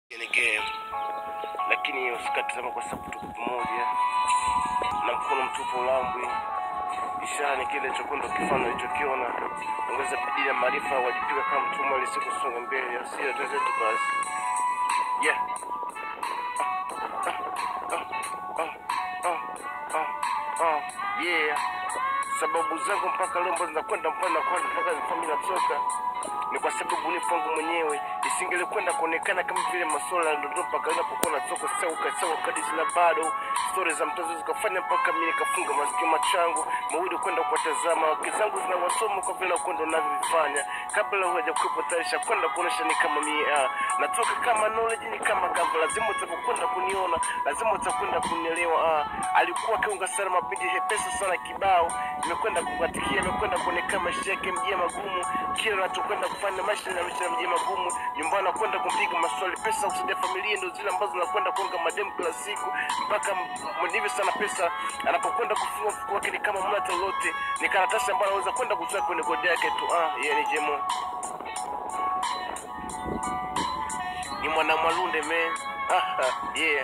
ni game, lakini usikate tamaa kwa sababu tuko pamoja na mkono mtupu ulambwi. Ishara ni kile cha kwenda ukifanya ulichokiona. Ongeza bidii na maarifa, wajipika kama mtumwa ili siku songa mbele, asira tuzetu basi. Yeah. Ah, ah, ah, ah, yeah. Sababu zangu mpaka leo ambazo zinakwenda mpana kwani mpaka zifami natoka ni kwa sababu ni pangu mwenyewe isingelikwenda kuonekana kama vile masuala ya ndoto mpaka inapokuwa natoka sauka sawa kadi zila bado stori za mtoto zikafanya mpaka mimi nikafunga masikio machangu mawili kwenda kuwatazama wake zangu zinawasoma kwa vile kwenda unavyovifanya kabla huja kuwepo tarisha kwenda kuonesha ni kama mimi ah, natoka kama knowledge ni kama kama lazima utakwenda kuniona lazima utakwenda kunielewa ah. alikuwa akiunga sana mabindi hepesa sana kibao imekwenda kukatikia imekwenda kuonekana maisha yake mjia magumu kila anachokwenda kufanya maisha na maisha mjia magumu nyumbani anakwenda kumpiga maswali pesa kusaidia familia ndio zile ambazo anakwenda kuonga mademu kila siku mpaka mwenyewe sana pesa anapokwenda kufungua mfuko wake ni kama mna lolote ni karatasi ambayo anaweza kwenda kutoa kwenye godi yake tu ah yeye ni jemo ni mwana mwalunde man ah yeah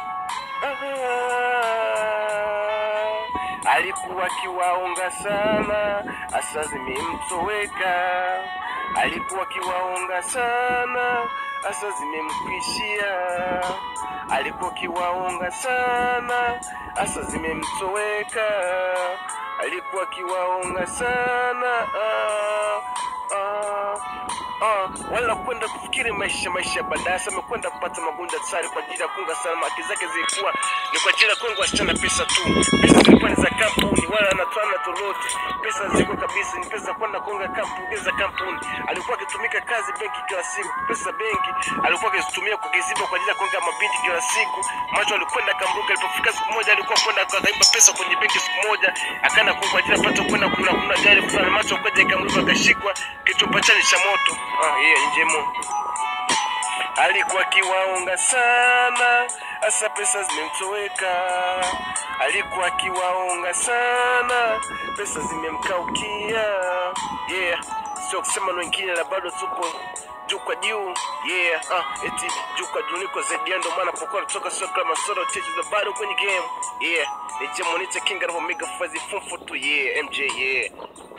Ah, alikuwa kiwaonga sana, asa zimemtoweka. Alikuwa kiwaonga sana, asa zimemkwishia. Alikuwa kiwaonga sana, asa zimemtoweka. Alikuwa kiwaonga sana ah, ah, ah, wala kwenda kufikiri maisha maisha ya baadaye. Sasa amekwenda kupata magonjwa tsari kwa ajili ya kunga salama. Haki zake zilikuwa ni kwa ajili ya kunga wasichana pesa tu. Pesa zilikuwa ni za kampuni, wala anatoa na tofauti. Pesa ziko kabisa, ni pesa za kwenda kunga kampuni za kampuni. Alikuwa akitumika kazi benki kila siku, pesa benki alikuwa akizitumia kukiziba kwa ajili ya kunga mabinti kila siku. Macho alikwenda kamruka, alipofika siku moja alikuwa kwenda akaiba pesa kwenye benki siku moja, akaenda kunga kwa ajili ya pata kwenda kuna kuna gari fulani. Macho akaja ikamruka, akashikwa kichupa chani cha moto. Ah, hiyo yeah, njemo alikuwa kiwaonga sana, hasa pesa zimemtoweka. Alikuwa kiwaonga sana, pesa zimemkaukia. Yeah, sio kusema na wengine, la bado tupo juu kwa juu. Yeah, ah, eti juu kwa juu niko zaidi ya ndo maana pokuwa kutoka sio kama soro cheche za bado kwenye game. Yeah, ni Jemonite King and Omega Fazi Fumfu tu. Yeah, MJ yeah.